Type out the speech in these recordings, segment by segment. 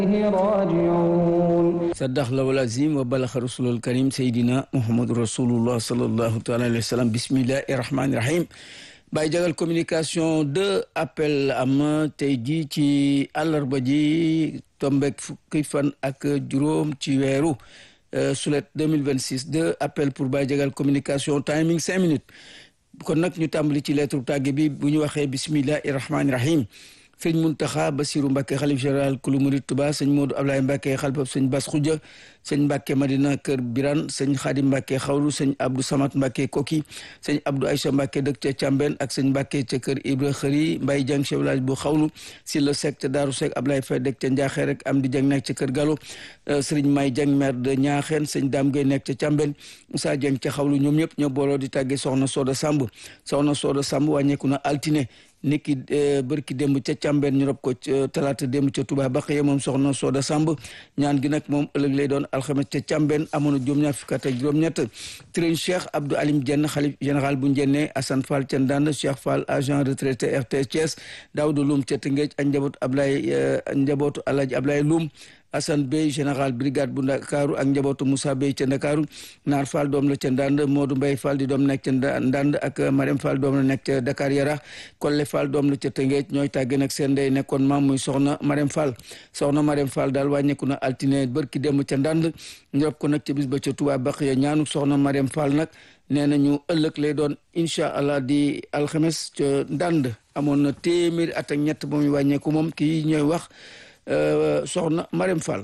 راجعون saddax lawal azim wa balaxa rasulul karim seydina muhammadu rasulullah sallallahu taala alayhi wa sallam bismillahi rahmani rahim Baye Jagal communication deux appel am tey ji ci àllarba ji tombek fukki fan ak juróom ci weeru sulet 2026 deux appel pour Baye Jagal communication timing cinq minutes kon nag ñu tàmbali ci lettre tàgge bi bu ñu waxee bismillahi rahmani rahim sëñ Muntaxa Basiru Mbàkke xalif général kulu murid Tuba sëñ Moodu Ablaye Mbàkke xalifab sëñ Bas Xuja sëñ Mbàkke Madina Kër Biran sëñ Xaadim Mbàkke xawlu sëñ Abdou Samat Mbàkke Koki sëñ Abdou Aïcha Mbàkke dëkk ca Càmben ak sëñ Mbàkke ca kër Ibra Xëri Mbay Jang chef village bu xawlu si la sek ca Daaru Sek Ablaye Fay dëkk ca Njaaxee rek am di jang nekk ca kër Galo sëriñ May Jang maire de Ñaaxeen sëñ Daam Gay nekk ca Càmben Moussa Jang ca xawlu ñoom ñëpp ñoo booloo di tàggee soxna Sooda Samb soxna Sooda Samb wàññeeku na altine niki bërki démb ca càmbeen ñu rob ko talaata démb ca Touba Baxiya moom soxna Sooda Samb ñaan gi nag moom ëllëg lay doon alxames ca càmbeen amoon na juróom-ñaar fukk ak juróom-ñett tërëñ Cheikh Abdou Alim Dieng xalif général bu Njenne Assane Fall ca Ndande Cheikh Fall agent retraité RTS Thiès Daouda Loum ca Tëngéej ak njabootu Ablaye njabootu Alaaji Ablaye Loum Assane Bey général brigade bu Ndakaaru ak njabootu Moussa Bey ca Ndakaaru Naar Fall doom la ca Ndande Modou Mbaye Fall di doom nekk ca Ndande ak Marème Fall doom la nekk ca Dakar Yara Kolle Fall doom la ca Tëngéej ñooy tàgge nag seen ndey nekkoon maam muy soxna Marème Fall soxna Marème Fall daal wàññeeku na altine bërki dem ca Ndande ñu rob ko nag ca bis ba ca Touba Baxiya ñaanu soxna Marème Fall nag nee nañu ëllëg lay doon incha allah di alxames ca Ndande amoon na téeméeri at ak ñett ba muy wàññeeku moom kii ñooy wax soxna Marème Fall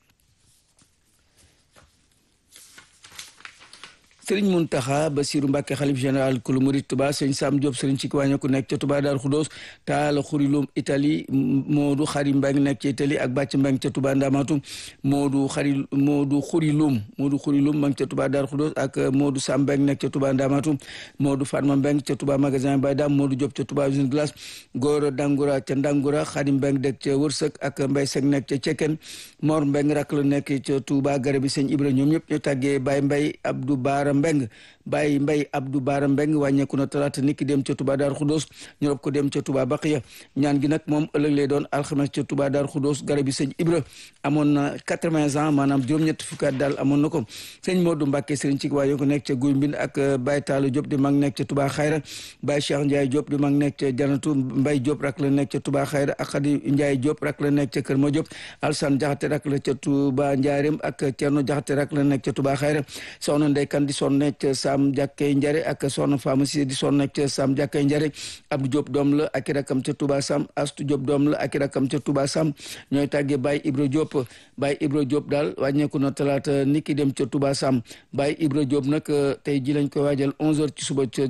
sëriñ Muntaxa Basiru Mbàkke xalif général kulu murid Tuba sëñ Sam Diop sëriñ ci kiwàññe ku nekk ca Tuba Daaru Xudoos taala xurilum Italie Moodu xari Mbeng nekk ca Italie ak bàcc Mbeng ca Tuba Ndamatu Moodu xari Moodu xurilum Moodu xurilum Mbeng ca Tuba Daaru Xudoos ak Moodu Sam Mbeng nekk ca Tuba Ndamatu Moodu Fatma Mbeng ca Tuba magasin Baydam Moodu Diop ca Tuba usine glace Góora Dangura ca Ndangura xari Mbeng dëkk ca Wërsëg ak Mbay Sek nekk ca Cekken Mor Mbeng rak la nekk ca Tuba garabi sëñ Ibra ñoom ñëpp ñu tàggee Baay Mbay Abdou Baara Mbeng Baye Mbay Abdou Baara Mbeng wàññeeku na talaata niki dem ca Touba Dar Khoudoss ñu rob ko dem ca Touba Baqiya ñaan gi nag moom ëllëg lay doon alxames ca Touba Dar Khoudoss garab yi sëñ Ibra amoon na quatre-vingts ans maanaam juróom-ñett fukkaat daal amoon na ko sëñ Modou Mbacke sëriñ ci waaye ko nekk ca Guy Mbind ak Baye Talla Diop di mag nekk ca Touba Xayra Baye Cheikh Ndiaye Diop di mag nekk ca Janatu Mbay Diop rak la nekk ca Touba Xayra ak Khady Ndiaye Diop rak la nekk ca Kër Ma Diop Alsane Jaxate rak la ca Touba Ndiarème ak Thierno Jaxate rak la nekk ca Touba Xayra soxna Ndey Kan di son nekk ca Sam Jàkkee Njare ak soxna Famasi di son nekk ca Sam Jàkkee Njare Abdou Diop doom la ak i rakam ca Touba Sam Astu Diop doom la ak i rakam ca Touba Sam ñooy tàggee Baye Ibra Diop Baye Ibra Diop daal wàññeeku na talaata niki dem ca Touba Sam Baye Ibra Diop nag tey ji lañ koy waajal onze heures ci suba ca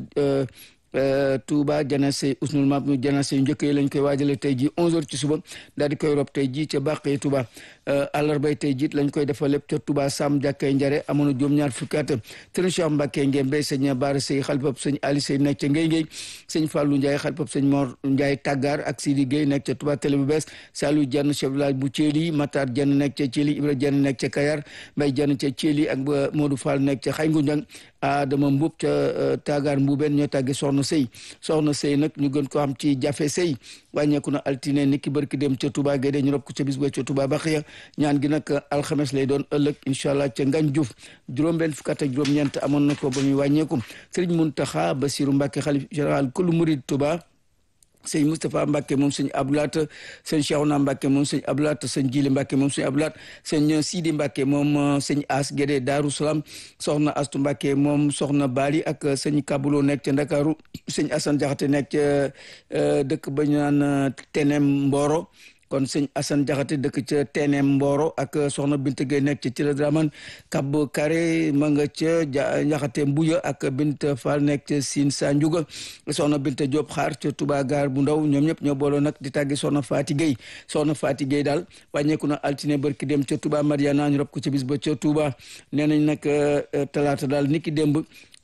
Touba janase usnul map mu janase yu njëkk yi lañ koy waajale tey ji onze heures ci suba daal di koy rob tey ji ca bàqee Touba àllarbay tey jiit lañ koy defal lépp ca Touba Sam jàkkay njare amoon na juróom ñaar fukki at sëriñ Cheikh Mbacke Ngembe sëñ Baara Sey xalifab sëñ Ali Sey nekk ca Ngay Ngay sëñ Fallou Ndiaye xalifab sëñ Mor Ndiaye Tàggaar ak Sidi Gueye nekk ca Touba télé bu bees Saliou Diagne chef village bu Thieli Matar Diagne nekk ca Thieli Ibra Diagne nekk ca Kayar Mbaye Diagne ca Thieli ak Modou Fall nekk ca Xay Ngunjang Adama Mbub ca Tàggaar Mbuubeen ñoo tàgge soxna Sey soxna Sey nag ñu gën ko xam ci jafe Sey wàññeeku na altine niki barki dem ca Touba Guédé ñu rob ko ca bis ba ca Touba Baxiya ñaan gi nag alxames lay doon ëllëg incha allah ca Ngañ Diouf juróom-benn fukk ak juróom-ñeent amoon na ko ba muy wàññeeku Sëriñ Muntaxa Basiru Mbàkke xalif général kulu murid Touba sëñ Moustapha Mbacke moom sëñ Abdoulaat sëñ Cheikhouna Mbacke moom sëñ Abdoulaat sëñ Jili Mbacke moom sëñ Abdoulaat sëñ Sidi Mbacke moom sëñ As Guédé Daaru Salaam soxna Astu Mbacke moom soxna Bali ak sëñ Kabulo nekk ca Ndakaaru sëñ Assane Jaxate nekk ca dëkk ba ñu naan Tenem Mboro kon sëñ Assane Jaxate dëkk ca Tenem Mboro ak soxna Binte Gueye nekk ca Cila Draman Kab Kare ma nga ca Jaxate Mbuya ak Binte Fall nekk ca Sine Sa Ndiouga soxna Binte Diop xaar ca Touba Gaar bu ndaw ñoom ñëpp ñoo booloo nag di tàggi soxna Faati Gueye soxna Faati Gueye daal wàññeeku na altine barki dem ca Touba Mariana ñu rob ko ca bis ba ca Touba nee nañ nag talaata daal niki démb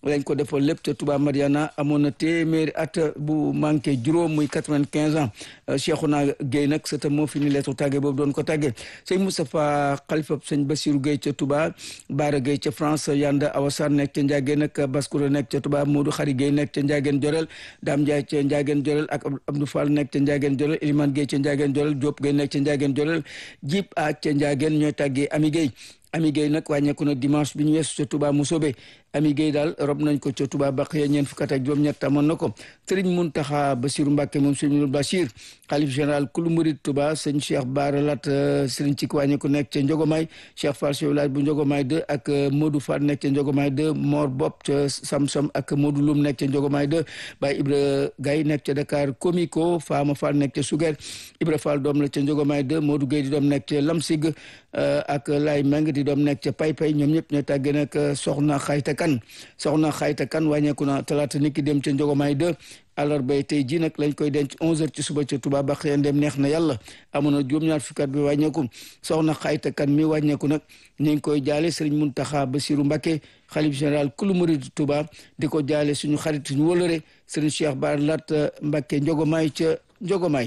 lañ ko defal lépp ca Touba Mariana amoon na téeméeri at bu manqué juróom muy quatre-vingt-quinze ans Cheikhouna Gueye nag sëtam moo fi ni leetu tàgge boobu doon ko tàgge sëñ Moustapha Khalifa sëñ Bassirou Gueye ca Touba Baara Gueye ca France Yanda Awassane nekk ca Ndiageen ak Baskoura nekk ca Touba Modou Khari Gueye nekk ca Ndiageen Jorel Dame Ndiaye ca Ndiageen Jorel ak Abdou Fall nekk ca Ndiageen Jorel Elimane Gueye ca Ndiageen Jorel Diop Gueye nekk ca Ndiageen Jorel Jib a ca Ndiageen ñooy tàggee Ami Gueye Ami Gueye nag wàññeeku na dimanche bi ñu weesu ca Touba Mousobé Ami Gueye daal rob nañ ko ca Touba Baqiya ñeent fukk ak juróom-ñett amoon na ko Serigne Mountakha Bassirou Mbacké moom Serigne Bachir xalif général kulu murid Touba sëñ Cheikh Bara Lat Serigne ci wàññeeku nekk ca Njogomaay Cheikh Fall chef village bu Njogomaay 2 ak Modou Fall nekk ca Njogomaay 2 Mor Bopp ca Samsam ak Modou Loum nekk ca Njogomaay 2 Baye Ibra Gaye nekk ca Dakar Komiko Fama Fall nekk ca Suger Ibra Fall doom la ca Njogomaay 2 Modou Gueye di doom nekk ca Lamsig ak Lay Meng di doom nekk ca Pay Pay ñoom ñëpp ñoo tàggee nag soxna Xayta Kan soxna Xayta Kan wàññeeku na talaata niki dem ca Njogomaay 2 àllarba tey jii nag lañ koy denc 11h ci suba ca Touba ba xëy dem neex na yàlla amoon na juróom-ñaar fukkat bi wàññeeku soxna Xayta Kan mi wàññeeku nag ñu ngi koy jaale Serigne Mountakha Bassirou Mbacké xalif général kulu murid Touba di ko jaale suñu xarit suñu wëlëre Serigne Cheikh Bara Lat Mbacké Njogomaay ca Njogomaay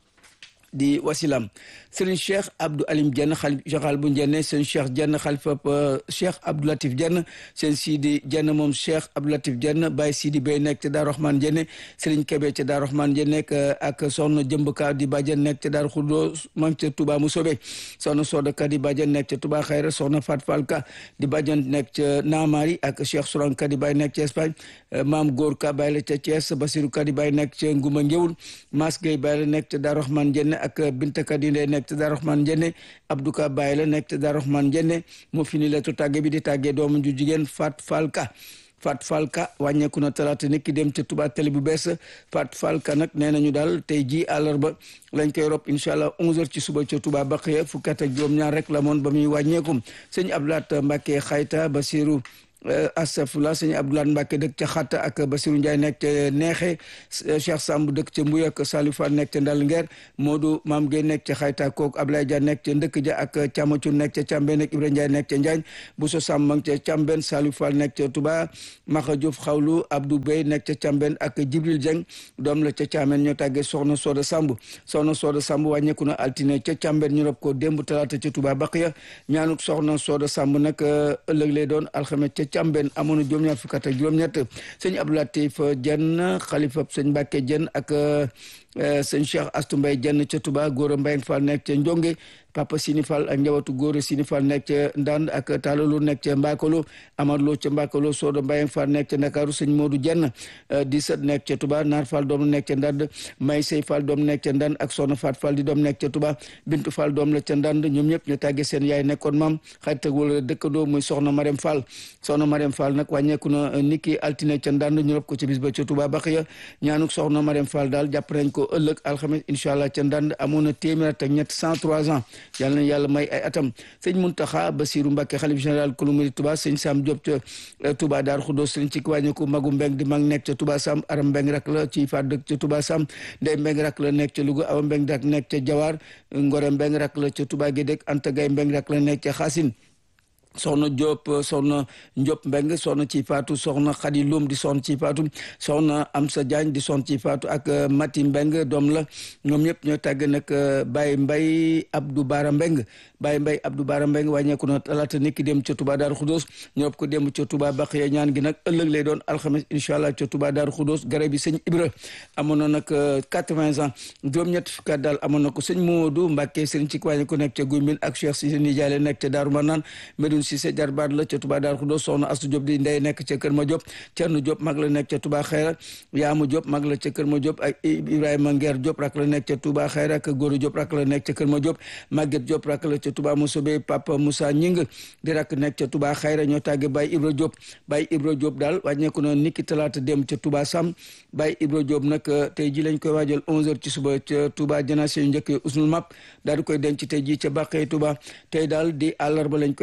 di wasilam Serigne Cheikh Abdou Alim Dieng xalif général bu Ndiène seen Cheikh Dieng xalifa Cheikh Abdou Latif Dieng seen Sidi Dieng moom Cheikh Abdou Latif Dieng Baye Sidi Bey nekk ca Daaru Rahman Dieng Serigne Kebe ca Daaru Rahman Dieng nekk ak soxna Jëmbka di Badiane nekk ca Daaru Xudo mang ca Touba Mousobé soxna Sodaka di Badiane nekk ca Touba Xayra soxna Fat Falka di Badiane nekk ca Naamari ak Cheikh Souranka di Baye nekk ca Espagne Maam Góor Ka Baye la ca Thiès Basirou Ka di Baye nekk ca Nguma Ngéwul Mas Gueye Baye la nekk ca Daaru Rahman Dieng ak Binta Kadinde nekk te Daaru Rahman Njenne Abdou Ka Baye la nekk te Daaru Rahman Njenne moo fi ni leetu tàgge bi di tàggee doomu ju jigéen Fat Falka Fat Falka wàññeeku na talaata nit ki dem ca Touba télé bu bees Fat Falka nag nee nañu daal tey jii àllarba lañ koy rob incha allah 11h ci suba ca Touba Baqiya fukki at ak juróom-ñaar rek la moon ba muy wàññeeku sëñ Abdoulaat Mbacke Xayta Basiru astafurlah sëñ Abdoulaye Mbacke dëkk ca Xatta ak Basirou Ndiaye nekk ca Neexe Cheikh Samb dëkk ca Mbuy ak Salou Fall nekk ca Ndal Ngeer Modou Maam Gueye nekk ca Xayta kook Ablaye Dia nekk ca Ndëkk Ja ak Camacu nekk ca Càmbeen ak Ibrahima Ndiaye nekk ca Njaañ Bousso Samb ma ca Càmbeen Salou Fall nekk ca Touba Maxa Diouf Xawlu Abdou Bey nekk ca Càmbeen ak Jibril Dieng doom la ca Càmbeen ñoo tàggee Soxna Sooda Samb Soxna Sooda Samb wàññeeku na altine ca Càmbeen ñu rob ko démb talaata ca Touba Baqiya ñaanuk Soxna Sooda Samb nag ëllëg lay doon alxames ca Càmbeen amoon na juróom-ñaar fukk ak juróom-ñett sëñ Abdou Latif Dieng xalifa sëñ Mbacke Dieng ak sëñ Cheikh Astou Mbaye Dieng ca Touba Gora Mbaye Fall nekk ca Njonge Papa Sini Fall ak njabootu Gora Sini Fall nekk ca Ndand ak Talalu nekk ca Mbakalo Amar Lo ca Mbakalo Sodo Mbaye Fall nekk ca Ndakaaru sëñ Modou Dieng di sët nekk ca Touba Naar Fall doom nekk ca Ndand May Sey Fall doom nekk ca Ndand ak Soxna Fat Fall di doom nekk ca Touba Bintu Fall doom la ca Ndand ñoom ñëpp ñu tàggee seen yaay nekkoon maam xarit ak wala dëkkandoo muy Soxna Marème Fall Soxna Marème Fall nag wàññeeku na niki altine ca Ndand ñu rob ko ci bis ba ca Touba Baxiya ñaanuk Soxna Marème Fall daal jàpp nañ ko ëllëg alxames incha allah ca Ndand amoon na téeméer ak ñett cent trois ans yàlla na yàlla may ay atam sëñ Muntaxa Basiru Mbàkke xalif général kulu murid Touba sëñ Sam Diop ca Touba Daar Xudoos sëñ ci wàññeeku magu Mbeng di mag nekk ca Touba Sam aram Mbeng rak la ci faat dëkk ca Touba Sam ndey Mbeng rak la nekk ca Louga awa Mbeng rak nekk ca Jawaar Ngore Mbeng rak la ca Touba Gédek Anta Gay Mbeng rak la nekk ca Xaasin soxna Diop soxna Diop Mbeng soxna ci faatu soxna Xadi Loum di soxna ci faatu soxna Amsa Diagne di soxna ci faatu ak Mati Mbeng doom la ñoom ñëpp ñoo tàgg nag Baye Mbay Abdou Bara Mbeng Baye Mbay Abdou Bara Mbeng wàññeeku na talaata niki dem ca Touba Daaru Xudoos ñoo ko dem ca Touba Baxiya ñaan gi nag ëllëg lay doon alxames incha allah ca Touba Daaru Xudoos garab yi sëñ Ibra amoon na nag quatre-vingts ans juróom-ñett fukki daal amoon na ko sëñ Moodu Mbàkke sëriñ ci wàññeeku nekk ca Guy Mbind ak Cheikh Cissé Nijaale nekk ca Daaru Manaan Cissé jarbaat la ca Touba Daaru Xudoos soxna Astu Diop di ndey nekk ca Kër Ma Diop Cerno Diop mag la nekk ca Touba Xayra Yaamu Diop mag la ca Kër Ma Diop ak Ibrahima Nguer Diop rak la nekk ca Touba Xayra ak Góoru Diop rak la nekk ca Kër Ma Diop Maguette Diop rak la ca Touba Mosobe Papa Moussa Ñing di rak nekk ca Touba Xayra ñoo tàgge Baye Ibra Diop Baye Ibra Diop daal wàññeeku na niki talaata dem ca Touba Sam Baye Ibra Diop nag tey ji lañ koy waajal 11h ci suba ca Touba janaase yu njëkk usnul map daal di koy denc tey ji ca Bàqee Touba tey daal di àllarba lañ koy defal lépp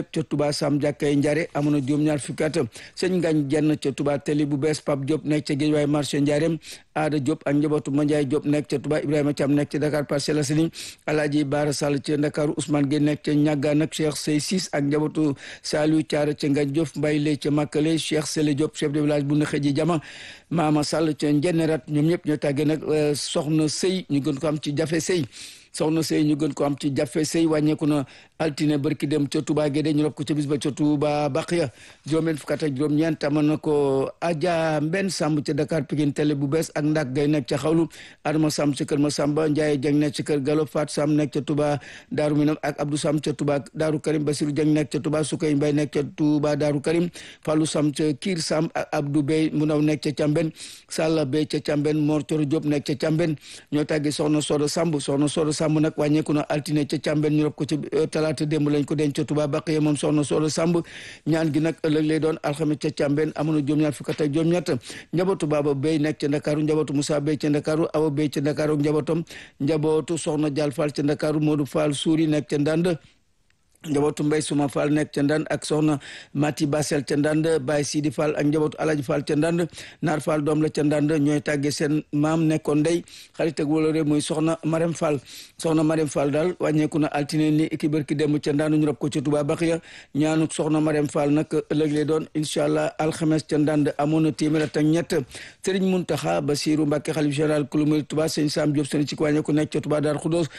ca Touba Sam jàkkay Njare amoon na juróom-ñaar fukki at sëñ Ngañ Jenn ca Touba Teli bu bees Pape Diop nekk ca Guédiawaye marché Ndiarème Aada Diop ak njabootu Mandiaye Diop nekk ca Touba Ibrahima Thiam nekk ca Dakar Parcelles Assainies Alaaji Baara Sall ca Ndakaaru Ousmane Gueye nekk ca Ñaggaan ak Cheikh Sey Sis ak njabootu Saliou Thiara ca Ngañ Diop Mbaye Lay ca Makale Cheikh Sele Diop chef de village bu Naxeji Jama Mama Sall ca Njennerat ñoom ñëpp ñoo tàggee nag soxna sëy ñu gën ko am ci jafe sëy soxna sëy ñu gën ko am ci jafe sëy wàññeeku na altine barki dem ca Touba Guédé ñu rob ko ca bis ba ca Touba Baqiya juróom-benn fukk ak juróom-ñeent amoon na ko Adja Mbenn Samb ca Dakar Pikine télé bu bees ak ndak gay nekk ca xawlu Adama Samb ca kër ma Samba Ndiaye Dieng nekk ca kër Galo Fat Samb nekk ca Touba Daaru Minam ak Abdou Samb ca Touba Daaru Karim Basirou Dieng nekk ca Touba Sukay Mbay nekk ca Touba Daaru Karim Fallou Samb ca Kiir Samb ak Abdou Bey mu ndaw nekk ca Camben Salla Bey ca Camben Mor Coro Diop nekk ca Camben ñoo tàggi soxna Sodo Samb soxna Sodo Samb nag wàññeeku na altine ca Camben ñu rob ko ca talaata démb lañ ko denc ca Touba Baqiya moom soxna Sodo Samb ñaan gi nag ëllëg lay doon alxames ca Camben amoon na juróom-ñaar fukk ak juróom-ñett njabootu Baba Bey nekk ca Ndakaaru njabootu Moussa Bey ca Ndakaaru Awa Bey ca Ndakaaru njabootam njabootu soxna Dial Fall ca Ndakaaru Modou Fall Suuri nekk ca Ndand njabootu mbay suma fall nekk ca ndand ak soxna mati basel ca ndand baay sidi fall ak njabootu alaji fall ca ndand naar fall doom la ca ndand ñooy tàgge seen maam nekkoon ndey xarit ak wóolore muy soxna marem fall soxna marem fall daal wàññeeku na altine ni ki bërki démb ca ndand ñu rob ko ca Touba Baxiya ñaanu soxna marem fall nag ëllëg lay doon incha allah alxames ca ndand amoon na téeméer ak ñett sëriñ muntaxa basiru mbàkke xalif général kulumuri Touba sëñ sam Diop sëñ ci wàññeeku nekk ca Touba daar xudoos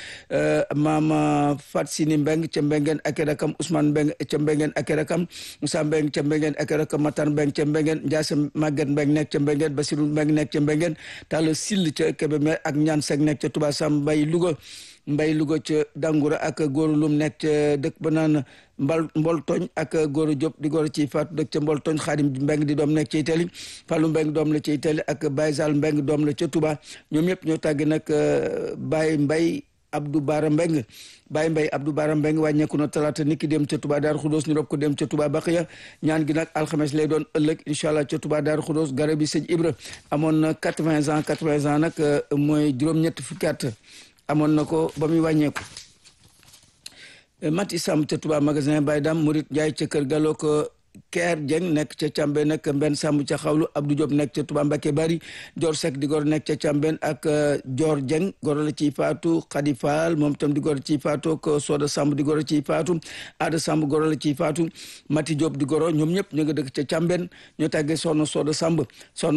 maama fat sini mbeng ca mbengeen ak rakam Ousmane Mbeng ca Mbengeen ak rakam Moussa Mbeng ca Mbengeen ak rakam Matar Mbeng ca Mbengeen Ndiasse Maguette Mbeng nekk ca Mbengeen Basirou Mbeng nekk ca Mbengeen Talla Sill ca Kébémer ak Ñaan Sek nekk ca Touba Sam Mbay Louga Mbay Louga ca Dangoura ak Góoru Lum nekk ca dëkk ba naan mbal mbol tooñ ak Góoru Diop di góor ci faatu dëkk ca mbol tooñ Xaadim Mbeng di doom nekk ca Itali Fallou Mbeng doom la ca Itali ak Baye Sall Mbeng doom la ca Touba ñoom ñëpp ñoo tàgg nag Baye Mbay Abdou Bara Mbeng Baye Mbay Abdou Bara Mbeng wàññeeku na talaata niki dem ca Touba Daaru Xudoos ñu rob ko dem ca Touba Baqiya ñaan gi nag alxames lay doon ëllëg incha allah ca Touba Daaru Xudoos garab bi sëñ Ibra amoon na quatre-vingts ans quatre-vingts ans nag mooy juróom-ñetti fukki at amoon na ko ba muy wàññeeku Mati Sam ca Touba magasin Baye Dam Murit Njaay ca kër Gallo ko Keer Jeng nekk ca Càmben nag Mbenn Samb ca xawlu Abdou Diop nekk ca Touba Mbacké Bari Dior Seck di gor nekk ca Càmben ak Dior Jeng goro la ciy faatu Khady Fall moom tam di goro ciy faatu ak Soda Samb di goro ciy faatu Ada Samb goro la ciy faatu Mati Diop di goro ñoom ñëpp ñu nga dëkk ca Càmben ñoo tàggee soxna Soda Samb soxna